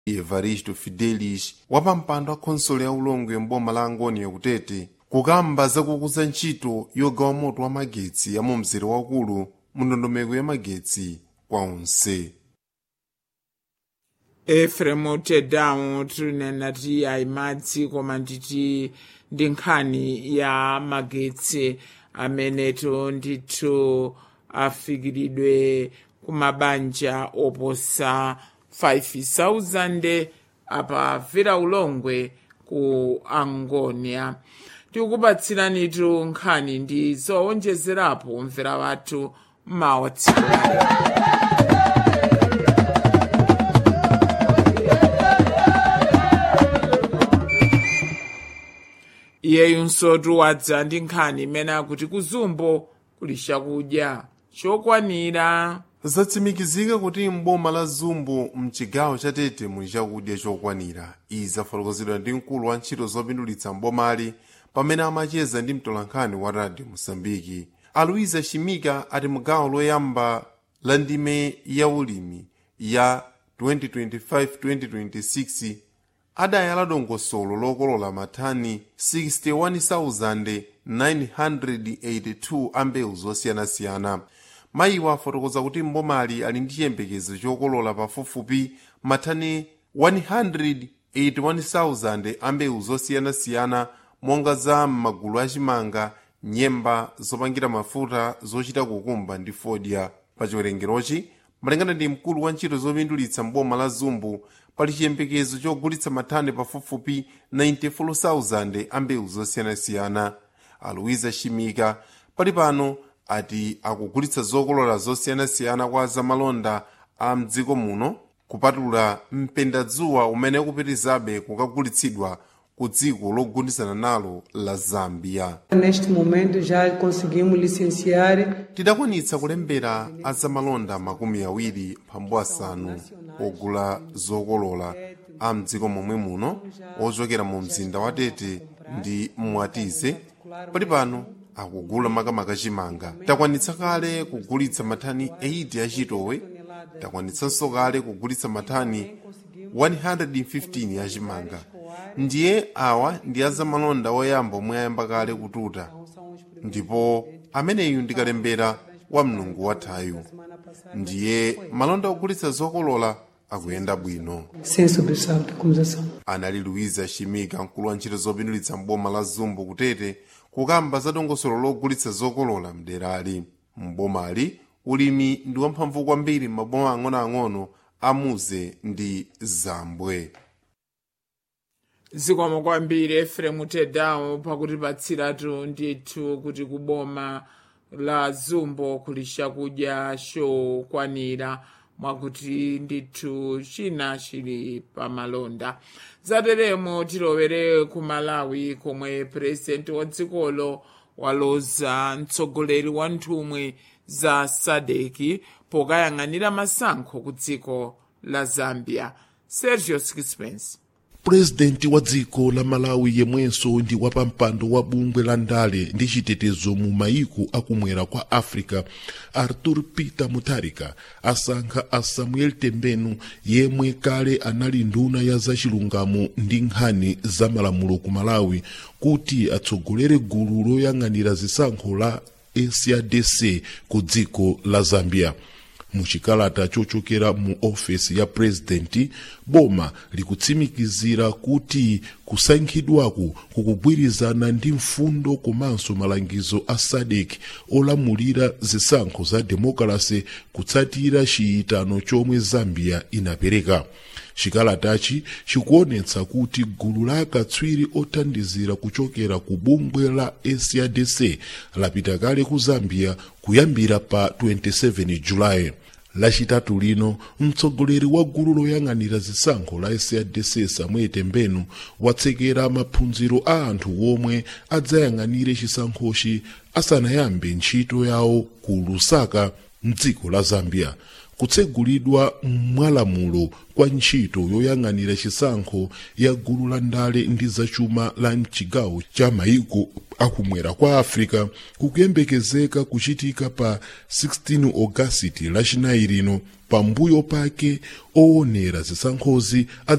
evaristo fidelis wapampando wa khonsolo ya ulongwe mboma la angoni yakutete kukamba zakukuza ntchito yogawa moto wa magetsi ya mu mzere wakulu mu ndondomeko ya magetsi kwa onse efremu tedamu tinena ti ayimadzi koma nditi ndi nkhani ya magetsi amenetu ndithu afikiridwe kumabanja oposa 5000 apa vira ulongwe ku angonia tikukupatsiranitu nkhani ndi zowonjezerapo mvera wathu mawa tsiku lale iyeyu nsotu wadza ndi nkhani imene akuti kuzumbo kuli chakudya chokwanira zatsimikizika kuti mboma la zumbu mchigawo cha tete muli chakudya chokwanira izi zafotokozedwa ndi mkulu wa ntchito zopindulitsa mbomali pamene amacheza ndi mtolankhani wa radio mosambiki aluiza shimika ati mugawo loyamba la ndime ya ulimi ya 2025-2026 adayala dongosolo lokolola matani 61,982 a mbewu zosiyanasiyana mayiwa afotokoza kuti mbomali ali ndi chiyembekezo chokolola pafupifupi matani 181,000 a mbewu zosiyanasiyana monga za m'magulu achimanga nyemba zopangira mafuta zochita kukumba ndi fodya pa chiwerengerochi malingana ndi mkulu wa ntchito zopindulitsa mboma la zumbu pali chiyembekezo chogulitsa matani pafupifupi 94,000 a mbewu zosiyanasiyana aluiza shimika pali pano ati akugulitsa zokolola zosiyanasiyana kwa zamalonda a mdziko muno kupatula mpendadzuwa umene ukupitizabe kukagulitsidwa ku dziko logundizana nalo la zambia Neste momento já conseguimos licenciar tidakwanitsa kulembera azamalonda makumi awiri mphambu asanu ogula zokolola a mdziko momwe muno ochokera mu mzinda wa tete ndi mwatize pali pano akugula makamaka chimanga takwanitsa kale kugulitsa matani 80 achitowe takwanitsanso kale kugulitsa matani 115 achimanga ndiye awa ndi azamalonda oyamba omwe ayamba kale kututa ndipo ameneyu ndikalembera wa mlungu wathayu ndiye malonda ogulitsa zokolola akuyenda bwino sem sobressalto como já são. anali luiza shimika mkulu wa ntchito zopindulitsa mboma la zumbu kutete kukamba za dongosolo logulitsa zokolola mderali mbomali ulimi ndi wamphamvu kwambiri m'maboma ang'onoang'ono a muze ndi zambwe zikomo kwambiri efremu tedamu pakutipatsiratu ndithu kuti kuboma la zumbo kuli chakudya chokwanira mwakuti ndithu china chili pamalonda zateremo tilowere ku malawi komwe purezidenti wa dzikolo waloza mtsogoleri wa nthumwi za sadeki pokayang'anira masankho ku dziko la zambia sergio sixpence purezidenti wa dziko la malawi yemwenso ndi wapampando wa bungwe la ndale ndi chitetezo mu mayiko akumwera kwa africa arthur peter mutharika asankha a samuel tembenu yemwe kale anali nduna ya zachilungamo ndi nkhani za malamulo ku malawi kuti atsogolere gulu loyang'anira zisankho la sadc ku dziko la zambia muchikalata chochokera mu ofesi ya purezidenti boma likutsimikizira kuti kusankhidwaku kukugwirizana ndi mfundo komanso malangizo a sadek olamulira zisankho za demokrasi kutsatira chiyitano chomwe zambia inapereka chikalatachi chikuonetsa kuti gulu la akatswiri othandizira kuchokera ku bungwe la sadc lapita kale ku zambia kuyambira pa 27 julayi lachitatu lino mtsogoleri wa gulu loyang'anira zisankho la sadc samuel tembenu watsekera maphunziro a anthu omwe adzayang'anire chisankhochi asanayambe ntchito yawo ku lusaka mdziko la zambia kutsegulidwa mwalamulo kwa ntchito yoyang'anira chisankho ya gulu la ndale ndi zachuma la mchigawo cha maiko akumwera kwa africa kukuyembekezeka kuchitika pa 16 ogasiti lachinayi lino pambuyo pake owonera zisankhozi